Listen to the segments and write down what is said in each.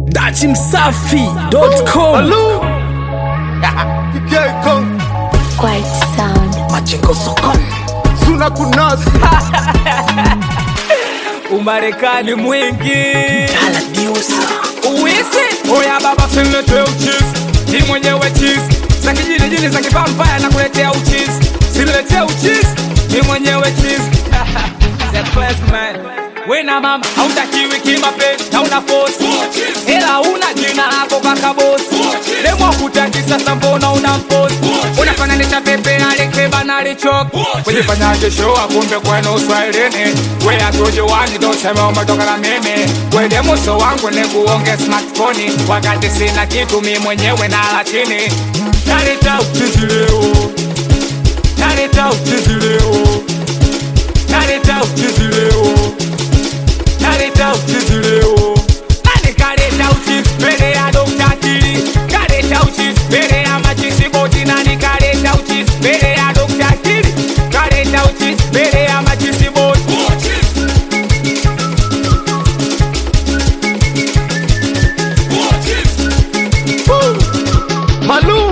dachimsafi.com Quiet sound. Machengo sokoni suna kunasi umarekani mwingi Tala diusa uwisi oya baba sinletee uchisi ni mwenyewe chisi za kijinijini za kivampaya na kuletea uchisi sinletee uchisi ni mwenyewe chisi The class man. wena mama hautakiwi kimapenzi na una fosi ila una jina lako kaka bosi demwa kutaki sasa mbona una mposi unafananisha pepe alikeba na alichoka kujifanyaje shoa kumbe kwenu uswahilini we atujowani toseme umetoka na mimi we demuso wangu ni kuonge smartphone wakati sina kitu mi mwenyewe na lakini naleta uchizi leo naleta uchizi leo naleta uchizi leo naleta uchizi leo nani kaleta uchizi mbele ya dokta kili kaleta uchizi mbele ya majisi boti nani kaleta uchizi mbele ya dokta kili kaleta uchizi mbele ya majisi boti malu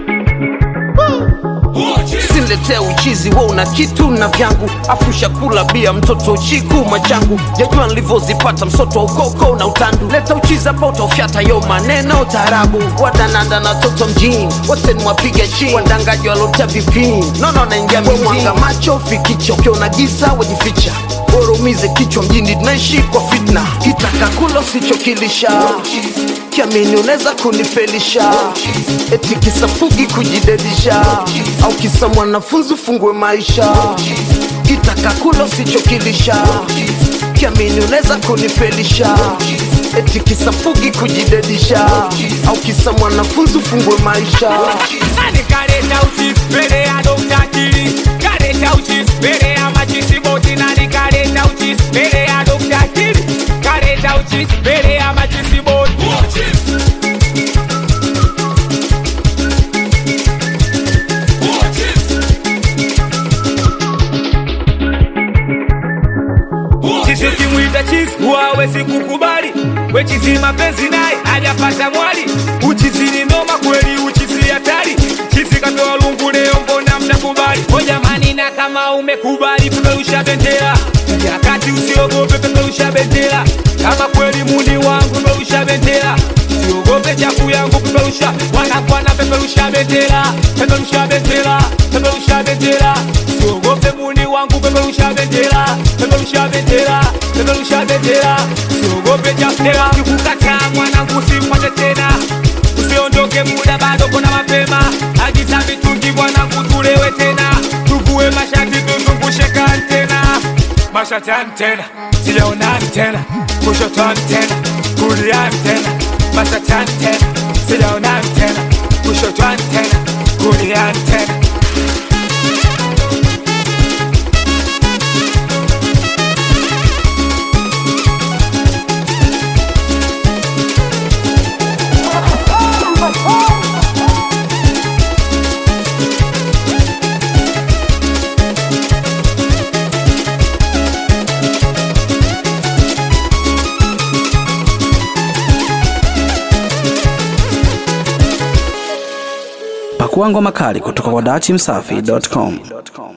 Sinletee uchizi we una kitu na vyangu afusha kula bia mtoto chiku machangu jajua nilivyozipata msoto wa ukoko na utandu leta uchizi hapa utofyata yo maneno taarabu wadananda na toto mjini wote ni wapiga chini wadangaji walota vipini nono naingia mwanga macho fikicho ukiona giza wajificha borumize kichwa mjini tunaishi kwa fitna kitaka kula usichokilisha kiamini unaweza kunifelisha eti kisafugi kujidedisha au kisa mwanafunzi ufungwe maisha kitaka kula usichokilisha kiamini unaweza kunifelisha eti kisafugi kujidedisha au kisa mwanafunzi ufungwe maisha nani kaleta uchizi mbele ya dokta kili kaleta uchizi mbele ya majisi boti nani kaleta uchizi mbele ya dokta kili kaleta uchizi mbele ya majisi boti sisi ukimwita chizi huwawezi kukubali wechizi mapenzi naye hajapata mwali uchizi ni noma kweli uchizi hatari chizi kapewa lungu leo mbona mnakubali o jamani na kama umekubali peperusha bendera yakati usiogope peperusha bendera kama kweli muni wangu peperusha bendera siogope chafu yangu peperusha wanakwana peperusha bendera peperusha bendera peperusha bendera siogope muni wangu peperusha bendera peperusha bendera peperusha bendera siogope chafdera kikukataa mwanangu simfate tena usiondoke muda bado kuna mapema agiza mitungi mwanangu tulewe tena tuvue mashati tuzungushe kantena mashati antena sijaona antena kushoto antena kulia antena mashati antena sijaona antena kushoto antena kulia antena pakua ngoma kali kutoka kwa dachimsafi.com